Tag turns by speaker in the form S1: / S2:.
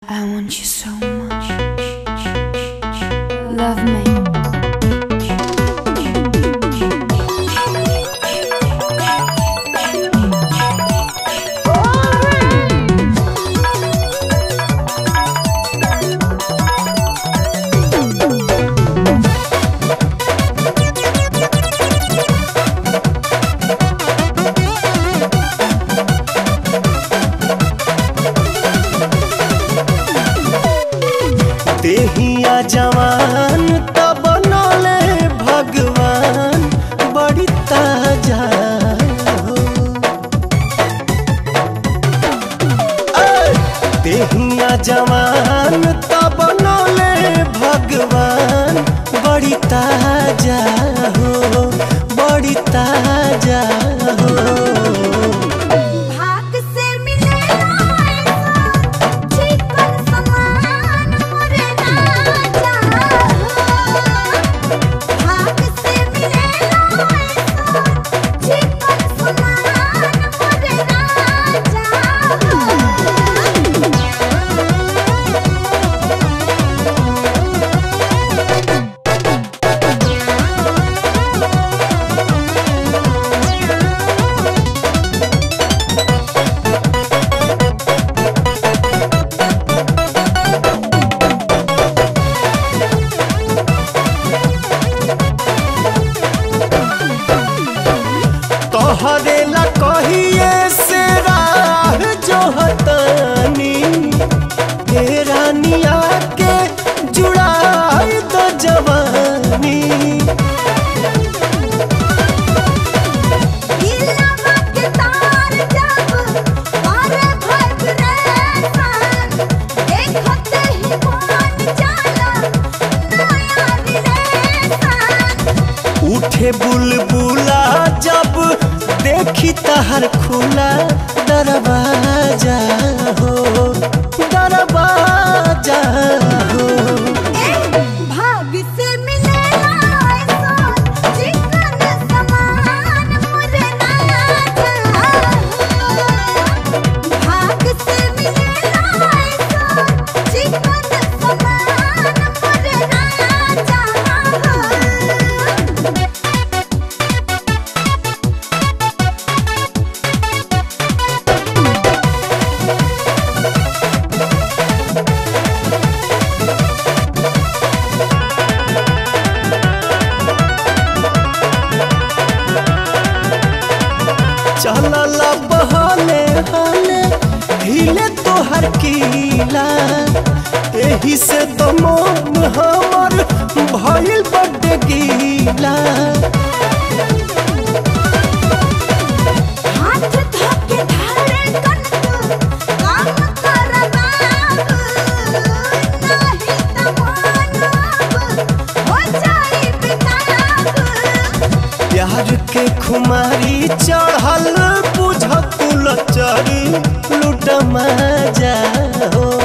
S1: I want you so much. Love me.
S2: देहिया जवान तब बनले भगवान बड़ी ताजा हो। ऐ! देहिया जवान तब बनले भगवान बड़ी ताजा हो बड़ी ताजा हो
S3: भाग से मिलेला ऐसा चिकन समान मोरे राजा भाग से मिलेला ऐसा चिकन समान मोरे राजा
S2: तोहरे ला कहिए से राह जो हतानी हे रानिया के जुड़ाई तो जवानी
S3: दिलवा के तार जब और वाइब्रेशन देखते ही मन जाला नया रिलेशन
S2: उठे बुलबुला जब देखी तहर खुला दरवाजा हो दरवाजा हो
S3: भाग से मिलेला ऐसा चिकन समान मोरे राजा भाग से मिलेला ऐसा चिकन समान मोरे राजा
S2: चलल बहले हले हिले तोहर कीला एही से तो मन हमर भइल बड्ड गीला
S3: हाथ धोके धारे कनक काम करबा नाही त मानब हो जाई बिताब
S2: प्यार के खुमारी चढ़ल बुझ कुल चरी लुट मजा हो